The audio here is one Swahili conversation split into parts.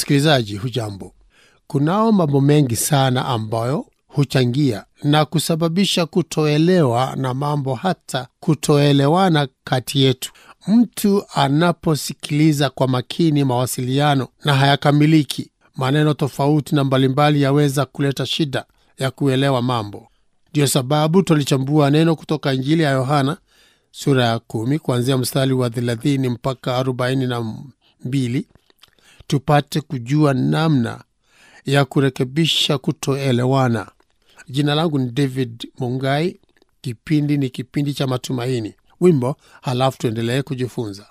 Msikilizaji, hujambo? Kunao mambo mengi sana ambayo huchangia na kusababisha kutoelewa na mambo hata kutoelewana kati yetu. Mtu anaposikiliza kwa makini mawasiliano na hayakamiliki, maneno tofauti na mbalimbali yaweza kuleta shida ya kuelewa mambo. Ndiyo sababu tulichambua neno kutoka Injili ya Yohana sura ya kumi kuanzia mstari wa thelathini mpaka arobaini na mbili tupate kujua namna ya kurekebisha kutoelewana. Jina langu ni David Mungai. Kipindi ni kipindi cha matumaini. Wimbo halafu tuendelee kujifunza.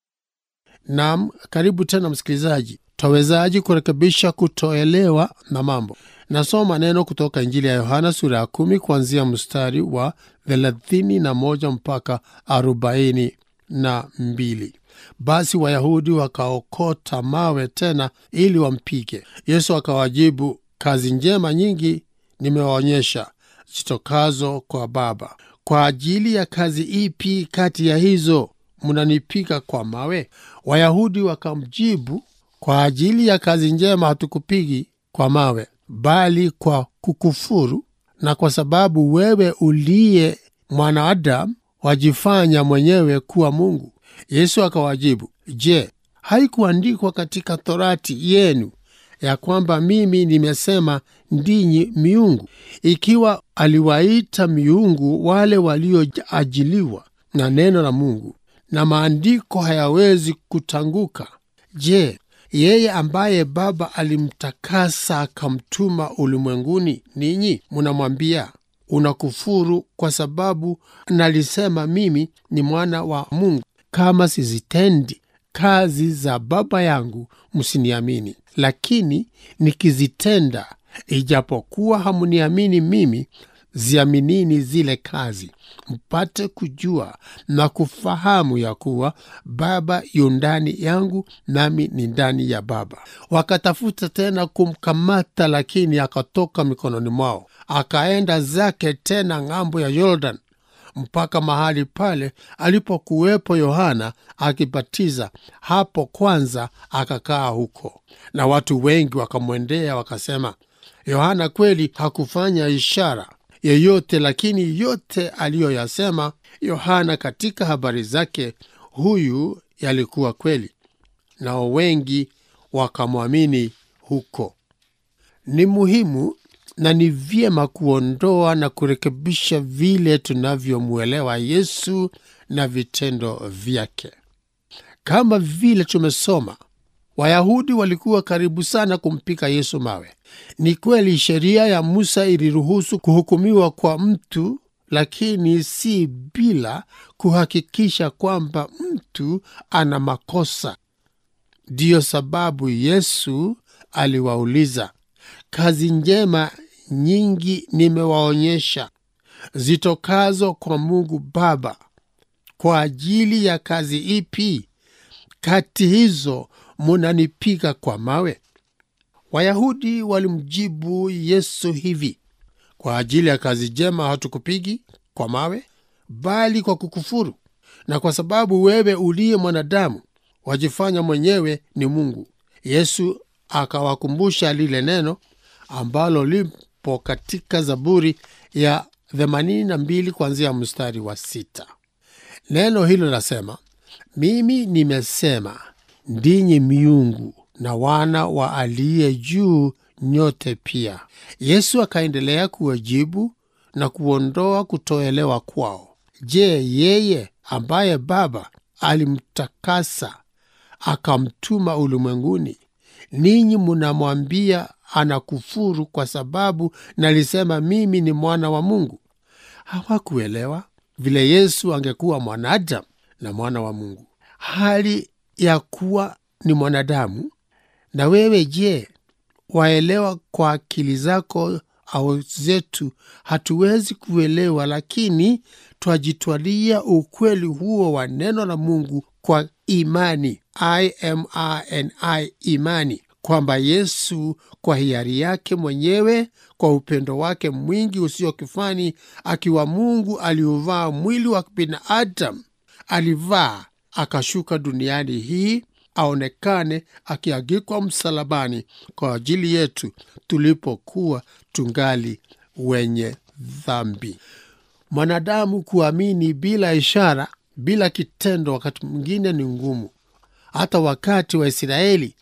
Naam, karibu tena msikilizaji. Twawezaji kurekebisha kutoelewa na mambo? Nasoma neno kutoka Injili ya Yohana sura ya kumi kuanzia mstari wa thelathini na moja mpaka arobaini na mbili. Basi Wayahudi wakaokota mawe tena ili wampige Yesu. Akawajibu, kazi njema nyingi nimewaonyesha zitokazo kwa Baba. Kwa ajili ya kazi ipi kati ya hizo mnanipiga kwa mawe? Wayahudi wakamjibu, kwa ajili ya kazi njema hatukupigi kwa mawe, bali kwa kukufuru, na kwa sababu wewe uliye mwanadamu wajifanya mwenyewe kuwa Mungu. Yesu akawajibu, Je, haikuandikwa katika Torati yenu ya kwamba mimi nimesema ndinyi miungu? Ikiwa aliwaita miungu wale walioajiliwa na neno la Mungu, na maandiko hayawezi kutanguka, je, yeye ambaye Baba alimtakasa akamtuma ulimwenguni, ninyi munamwambia unakufuru kwa sababu nalisema mimi ni mwana wa Mungu? Kama sizitendi kazi za Baba yangu msiniamini, lakini nikizitenda, ijapokuwa hamuniamini mimi, ziaminini zile kazi, mpate kujua na kufahamu ya kuwa Baba yu ndani yangu, nami ni ndani ya Baba. Wakatafuta tena kumkamata, lakini akatoka mikononi mwao, akaenda zake tena ng'ambo ya Yordan mpaka mahali pale alipokuwepo Yohana akibatiza. Hapo kwanza akakaa huko, na watu wengi wakamwendea wakasema, Yohana kweli hakufanya ishara yeyote, lakini yote aliyoyasema Yohana katika habari zake huyu yalikuwa kweli, nao wengi wakamwamini huko. Ni muhimu na ni vyema kuondoa na kurekebisha vile tunavyomwelewa Yesu na vitendo vyake. Kama vile tumesoma, Wayahudi walikuwa karibu sana kumpika Yesu mawe. Ni kweli sheria ya Musa iliruhusu kuhukumiwa kwa mtu, lakini si bila kuhakikisha kwamba mtu ana makosa. Ndiyo sababu Yesu aliwauliza Kazi njema nyingi nimewaonyesha zitokazo kwa Mungu Baba. Kwa ajili ya kazi ipi kati hizo munanipiga kwa mawe? Wayahudi walimjibu Yesu hivi, kwa ajili ya kazi njema hatukupigi kwa mawe, bali kwa kukufuru, na kwa sababu wewe uliye mwanadamu wajifanya mwenyewe ni Mungu. Yesu akawakumbusha lile neno ambalo lipo katika Zaburi ya 82 kuanzia mstari wa sita. Neno hilo lasema, mimi nimesema ndinyi miungu na wana wa aliye juu nyote pia. Yesu akaendelea kuwajibu na kuondoa kutoelewa kwao. Je, yeye ambaye Baba alimtakasa akamtuma ulimwenguni, ninyi munamwambia anakufuru kwa sababu nalisema mimi ni mwana wa Mungu. Hawakuelewa vile Yesu angekuwa mwanadamu na mwana wa Mungu, hali ya kuwa ni mwanadamu. Na wewe je, waelewa kwa akili zako au zetu? Hatuwezi kuelewa, lakini twajitwalia ukweli huo wa neno la Mungu kwa imani, imani, imani kwamba Yesu kwa hiari yake mwenyewe, kwa upendo wake mwingi usio kifani, akiwa Mungu aliuvaa mwili wa binadamu, alivaa akashuka duniani hii aonekane akiagikwa msalabani kwa ajili yetu tulipokuwa tungali wenye dhambi. Mwanadamu kuamini bila ishara, bila kitendo, wakati mwingine ni ngumu. Hata wakati wa Israeli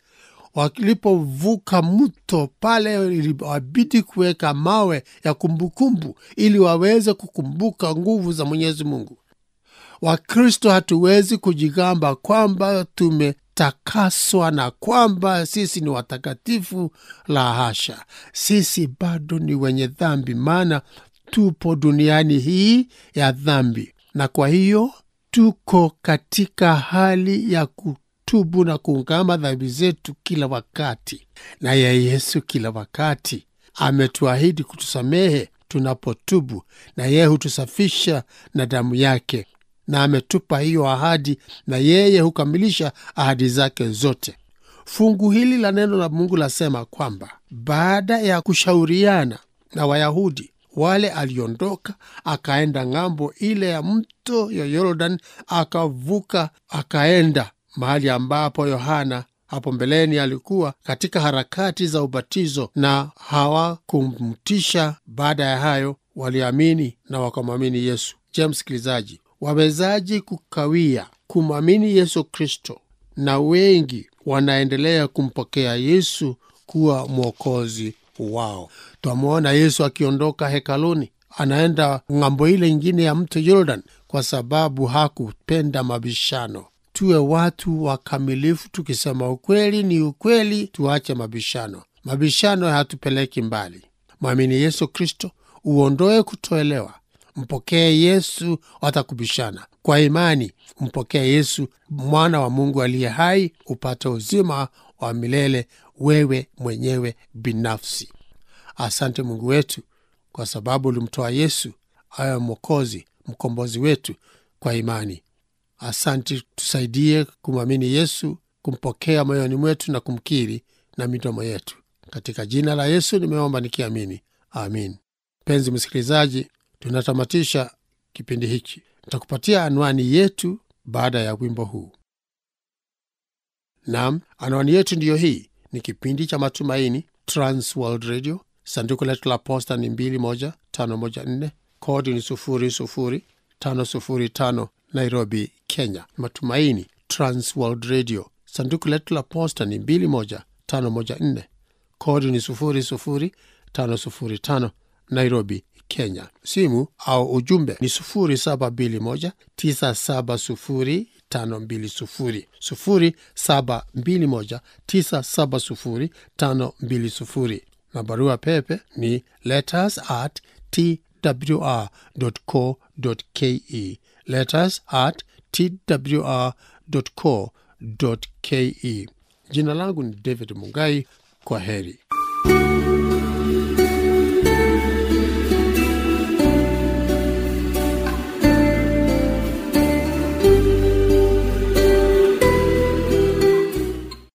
walipovuka mto pale, iliwabidi kuweka mawe ya kumbukumbu ili waweze kukumbuka nguvu za Mwenyezi Mungu. Wakristo hatuwezi kujigamba kwamba tumetakaswa na kwamba sisi ni watakatifu. La hasha, sisi bado ni wenye dhambi, maana tupo duniani hii ya dhambi, na kwa hiyo tuko katika hali ya kutubu na kuungama dhambi zetu kila wakati. Naye Yesu kila wakati ametuahidi kutusamehe tunapotubu, na yeye hutusafisha na damu yake na ametupa hiyo ahadi, na yeye hukamilisha ahadi zake zote. Fungu hili la neno la Mungu lasema kwamba baada ya kushauriana na Wayahudi wale, aliondoka akaenda ng'ambo ile ya mto ya Yordan, akavuka akaenda mahali ambapo Yohana hapo mbeleni alikuwa katika harakati za ubatizo, na hawakumtisha. Baada ya hayo, waliamini na wakamwamini Yesu. Je, msikilizaji, wawezaji kukawia kumwamini Yesu Kristo? Na wengi wanaendelea kumpokea Yesu kuwa mwokozi wao. Twamwona Yesu akiondoka hekaluni, anaenda ng'ambo ile ingine ya mto Yordan kwa sababu hakupenda mabishano. Tuwe watu wakamilifu, tukisema ukweli ni ukweli, tuache mabishano. Mabishano hatupeleki mbali. Mwamini Yesu Kristo, uondoe kutoelewa Mpokee Yesu, watakubishana kwa imani. Mpokee Yesu, mwana wa Mungu aliye hai, upate uzima wa milele wewe mwenyewe binafsi. Asante Mungu wetu, kwa sababu ulimtoa Yesu awe mwokozi, mkombozi wetu kwa imani. Asante, tusaidie kumwamini Yesu, kumpokea moyoni mwetu na kumkiri na midomo yetu. Katika jina la Yesu nimeomba nikiamini, amin. Mpenzi msikilizaji, tunatamatisha kipindi hiki. Nitakupatia anwani yetu baada ya wimbo huu. Naam, anwani yetu ndiyo hii. Ni kipindi cha Matumaini, Trans World Radio. Sanduku letu la posta ni 21514 kodi ni 00505 Nairobi, Kenya. Matumaini, Trans World Radio. Sanduku letu la posta ni 21514 kodi ni 00505 Nairobi, Kenya. Simu au ujumbe ni 0721970520 0721970520 na barua pepe ni letters at twr.co.ke, letters at twr.co.ke. Jina langu ni David Mungai. Kwa heri.